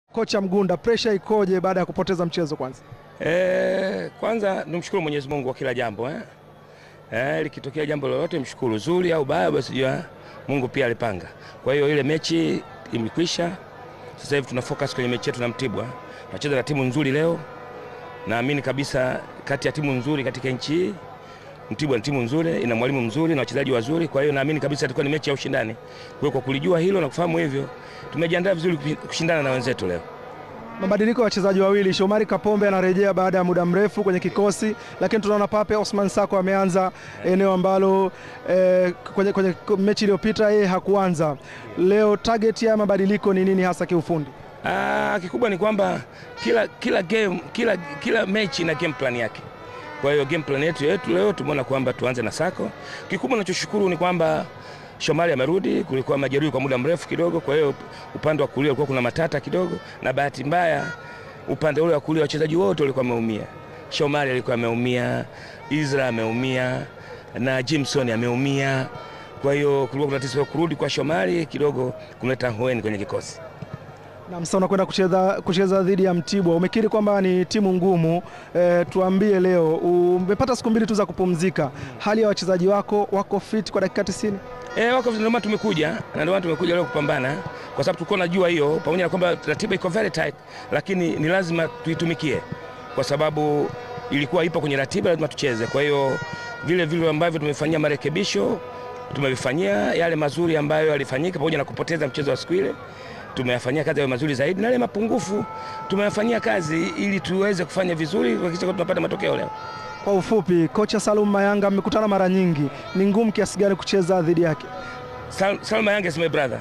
Kocha Mgunda, presha ikoje baada ya kupoteza mchezo kwanza? E, kwanza nimshukuru Mwenyezi Mungu kwa kila jambo eh. E, likitokea jambo lolote mshukuru, zuri au baya, basi jua Mungu pia alipanga. Kwa hiyo ile mechi imekwisha. Sasa hivi tuna focus kwenye mechi yetu na Mtibwa. Tunacheza na timu nzuri leo. Naamini kabisa kati ya timu nzuri katika nchi hii Mtibwa ni timu nzuri, ina mwalimu mzuri na wachezaji wazuri. Kwa hiyo naamini kabisa itakuwa ni mechi ya ushindani. Kwa hiyo kwa kulijua hilo na kufahamu hivyo, tumejiandaa vizuri kushindana na wenzetu leo. Mabadiliko ya wachezaji wawili, Shomari Kapombe anarejea baada ya muda mrefu kwenye kikosi, lakini tunaona Pape Osman Sako ameanza eneo ambalo eh, kwenye, kwenye mechi iliyopita yeye hakuanza. Leo target ya mabadiliko ni nini hasa kiufundi? Ah, kikubwa ni kwamba kila, kila, game, kila, kila mechi ina game plan yake. Kwa hiyo game plan yetu yetu leo tumeona kwamba tuanze na Sako. Kikubwa nachoshukuru ni kwamba Shomari amerudi, kulikuwa majeruhi kwa muda mrefu kidogo, kwa hiyo upande wa kulia ulikuwa kuna matata kidogo, na bahati mbaya upande ule wa kulia wachezaji wote walikuwa wameumia. Shomari alikuwa ameumia, Isra ameumia na Jimson ameumia. Kwa hiyo kulikuwa kuna tatizo kurudi kwa Shomari kidogo kuleta hueni kwenye kikosi. Na msa unakwenda kucheza, kucheza dhidi ya Mtibwa. Umekiri kwamba ni timu ngumu e, tuambie leo umepata siku mbili tu za kupumzika, hali ya wachezaji wako wako fit kwa dakika 90? E, wako ndio maana tumekuja na ndio maana tumekuja leo kupambana, kwa sababu tulikuwa najua hiyo, pamoja na kwamba ratiba iko very tight, lakini ni lazima tuitumikie, kwa sababu ilikuwa ipo kwenye ratiba, lazima tucheze. Kwa hiyo vile vile ambavyo tumefanyia marekebisho tumevifanyia yale mazuri ambayo yalifanyika, pamoja na kupoteza mchezo wa siku ile tumeyafanyia kazi yawe mazuri zaidi, na yale mapungufu tumeyafanyia kazi ili tuweze kufanya vizuri, kuhakikisha tunapata matokeo leo. Kwa ufupi, kocha Salum Mayanga mmekutana mara nyingi, ni ngumu kiasi gani kucheza dhidi yake? Sal, Salum Mayanga is my brother,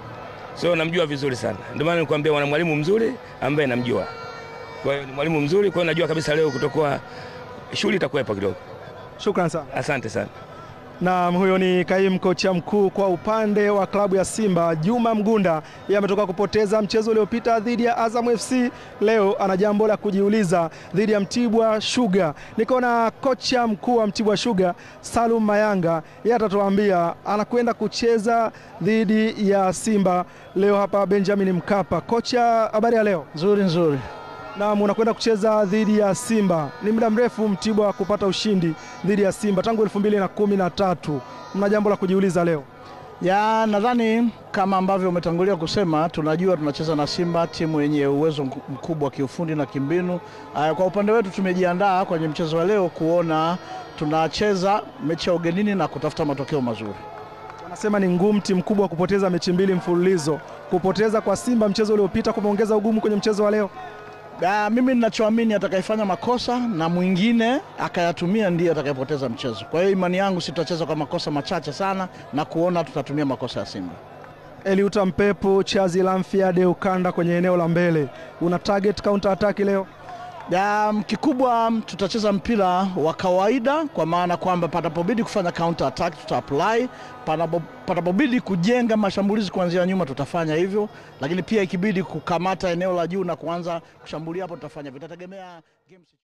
so namjua vizuri sana, ndio maana nikwambia wana mwalimu mzuri ambaye namjua. Kwa hiyo ni mwalimu mzuri, kwa hiyo najua kabisa leo kutokuwa shughuli itakuwepo kidogo. Shukran sana. Asante sana. Na huyo ni kaimu kocha mkuu kwa upande wa klabu ya Simba Juma Mgunda. Yeye ametoka kupoteza mchezo uliopita dhidi ya Azam FC. Leo ana jambo la kujiuliza dhidi ya Mtibwa Sugar. Niko na kocha mkuu wa Mtibwa Sugar Salum Mayanga, yeye atatuambia anakwenda kucheza dhidi ya Simba leo hapa Benjamin Mkapa. Kocha, habari ya leo? Nzuri nzuri. Naam, unakwenda kucheza dhidi ya Simba. Ni muda mrefu Mtibwa kupata ushindi dhidi ya Simba tangu elfu mbili na kumi na tatu. Mna jambo la kujiuliza leo? Ya, nadhani kama ambavyo umetangulia kusema, tunajua tunacheza na Simba, timu yenye uwezo mkubwa kiufundi na kimbinu. Kwa upande wetu tumejiandaa kwenye mchezo wa leo kuona tunacheza mechi ya ugenini na kutafuta matokeo mazuri. Wanasema ni ngumu timu kubwa kupoteza mechi mbili mfululizo. Kupoteza kwa Simba mchezo uliopita kumeongeza ugumu kwenye mchezo wa leo. Da, mimi ninachoamini atakayefanya makosa na mwingine akayatumia ndiye atakayepoteza mchezo. Kwa hiyo imani yangu sitacheza kwa makosa machache sana na kuona tutatumia makosa ya Simba. Eliuta Mpepo, Chazi Lamfiade ukanda kwenye eneo la mbele, una target counter attack leo? Ya, kikubwa tutacheza mpira wa kawaida kwa maana kwamba panapobidi kufanya counter attack tuta apply, panapobidi kujenga mashambulizi kuanzia nyuma tutafanya hivyo, lakini pia ikibidi kukamata eneo la juu na kuanza kushambulia hapo tutafanya, vitategemea game